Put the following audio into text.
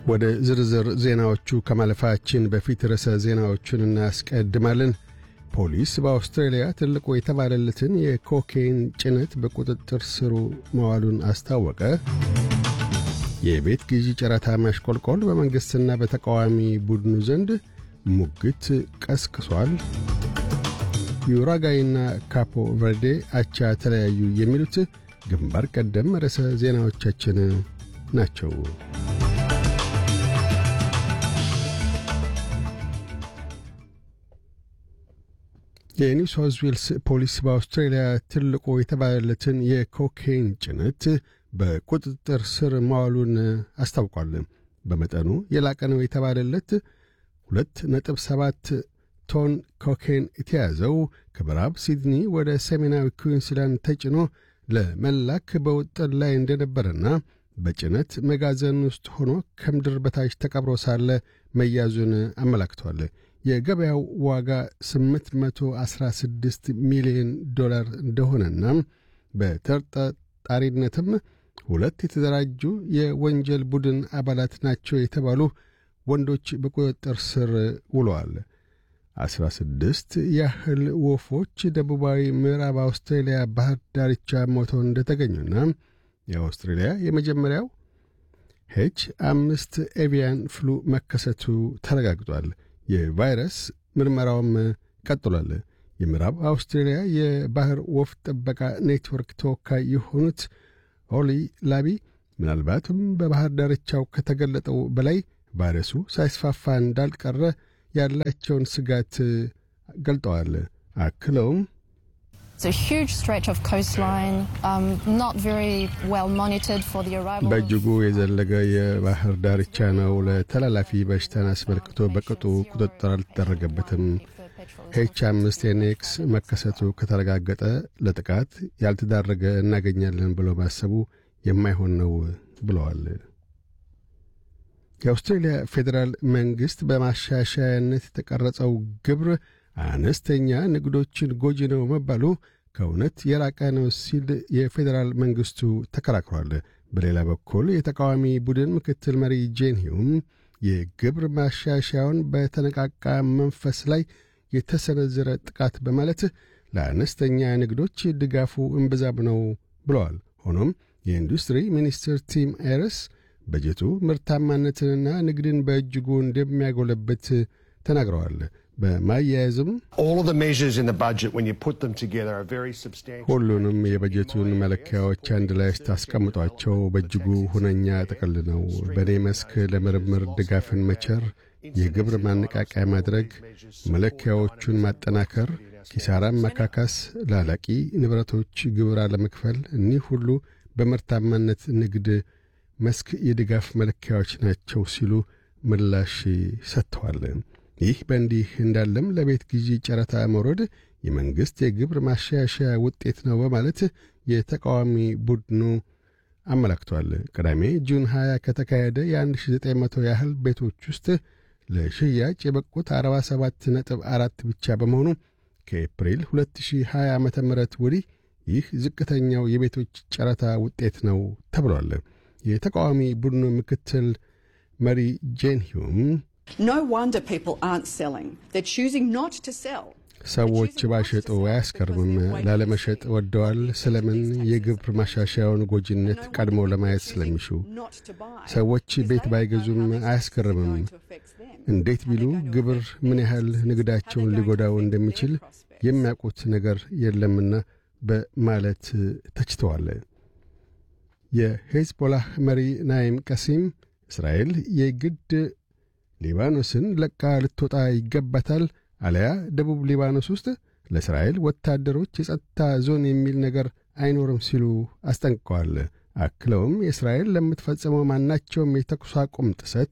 ወደ ዝርዝር ዜናዎቹ ከማለፋችን በፊት ርዕሰ ዜናዎቹን እናስቀድማለን። ፖሊስ በአውስትራሊያ ትልቁ የተባለለትን የኮኬይን ጭነት በቁጥጥር ስሩ መዋሉን አስታወቀ። የቤት ግዢ ጨረታ ማሽቆልቆል በመንግሥትና በተቃዋሚ ቡድኑ ዘንድ ሙግት ቀስቅሷል። ዩራጋይና ካፖ ቨርዴ አቻ ተለያዩ። የሚሉት ግንባር ቀደም ርዕሰ ዜናዎቻችን ናቸው። የኒው ሳውዝ ዌልስ ፖሊስ በአውስትራሊያ ትልቁ የተባለለትን የኮኬይን ጭነት በቁጥጥር ስር ማዋሉን አስታውቋል። በመጠኑ የላቀ ነው የተባለለት ሁለት ነጥብ ሰባት ቶን ኮኬን የተያዘው ከምዕራብ ሲድኒ ወደ ሰሜናዊ ኩዊንስላንድ ተጭኖ ለመላክ በውጥን ላይ እንደነበረና በጭነት መጋዘን ውስጥ ሆኖ ከምድር በታች ተቀብሮ ሳለ መያዙን አመላክቷል። የገበያው ዋጋ 816 ሚሊዮን ዶላር እንደሆነና በተጠርጣሪነትም ሁለት የተደራጁ የወንጀል ቡድን አባላት ናቸው የተባሉ ወንዶች በቁጥጥር ስር ውለዋል። አስራ ስድስት ያህል ወፎች ደቡባዊ ምዕራብ አውስትራሊያ ባህር ዳርቻ ሞተው እንደተገኙና የአውስትራሊያ የመጀመሪያው ሄች አምስት ኤቪያን ፍሉ መከሰቱ ተረጋግጧል። የቫይረስ ምርመራውም ቀጥሏል። የምዕራብ አውስትራሊያ የባህር ወፍ ጥበቃ ኔትወርክ ተወካይ የሆኑት ኦሊ ላቢ ምናልባትም በባህር ዳርቻው ከተገለጠው በላይ ቫይረሱ ሳይስፋፋ እንዳልቀረ ያላቸውን ስጋት ገልጠዋል። አክለውም በእጅጉ የዘለገ የባህር ዳርቻ ነው። ለተላላፊ በሽታን አስመልክቶ በቅጡ ቁጥጥር አልተደረገበትም። ኤች አምስት ኤንኤክስ መከሰቱ ከተረጋገጠ ለጥቃት ያልተዳረገ እናገኛለን ብሎ ማሰቡ የማይሆን ነው ብለዋል። የአውስትሬልያ ፌዴራል መንግሥት በማሻሻያነት የተቀረጸው ግብር አነስተኛ ንግዶችን ጎጂ ነው መባሉ ከእውነት የራቀ ነው ሲል የፌዴራል መንግሥቱ ተከራክሯል። በሌላ በኩል የተቃዋሚ ቡድን ምክትል መሪ ጄን ሂውም የግብር ማሻሻያውን በተነቃቃ መንፈስ ላይ የተሰነዘረ ጥቃት በማለት ለአነስተኛ ንግዶች ድጋፉ እምብዛም ነው ብለዋል። ሆኖም የኢንዱስትሪ ሚኒስትር ቲም ኤርስ በጀቱ ምርታማነትንና ንግድን በእጅጉ እንደሚያጎለበት ተናግረዋል። በማያያዝም ሁሉንም የበጀቱን መለኪያዎች አንድ ላይ ስታስቀምጧቸው በእጅጉ ሁነኛ ጥቅል ነው። በእኔ መስክ ለምርምር ድጋፍን መቸር፣ የግብር ማነቃቂያ ማድረግ፣ መለኪያዎቹን ማጠናከር፣ ኪሳራን መካካስ፣ ላላቂ ንብረቶች ግብር አለመክፈል፣ እኒህ ሁሉ በምርታማነት ንግድ መስክ የድጋፍ መለኪያዎች ናቸው ሲሉ ምላሽ ሰጥተዋል። ይህ በእንዲህ እንዳለም ለቤት ግዢ ጨረታ መውረድ የመንግሥት የግብር ማሻሻያ ውጤት ነው በማለት የተቃዋሚ ቡድኑ አመላክቷል። ቅዳሜ ጁን 20 ከተካሄደ የ1900 ያህል ቤቶች ውስጥ ለሽያጭ የበቁት 47 ነጥብ አራት ብቻ በመሆኑ ከኤፕሪል 2020 ዓ ም ወዲህ ይህ ዝቅተኛው የቤቶች ጨረታ ውጤት ነው ተብሏል። የተቃዋሚ ቡድኑ ምክትል መሪ ጄን ሂውም ሰዎች ባሸጡ አያስከርምም፣ ላለመሸጥ ወደዋል። ስለምን የግብር ማሻሻያውን ጎጂነት ቀድመው ለማየት ስለሚሹ ሰዎች ቤት ባይገዙም አያስከርምም። እንዴት ቢሉ ግብር ምን ያህል ንግዳቸውን ሊጎዳው እንደሚችል የሚያውቁት ነገር የለምና በማለት ተችተዋል። የሄዝቦላህ መሪ ናይም ቀሲም እስራኤል የግድ ሊባኖስን ለቃ ልትወጣ ይገባታል፣ አለያ ደቡብ ሊባኖስ ውስጥ ለእስራኤል ወታደሮች የጸጥታ ዞን የሚል ነገር አይኖርም ሲሉ አስጠንቅቀዋል። አክለውም የእስራኤል ለምትፈጽመው ማናቸውም የተኩስ አቁም ጥሰት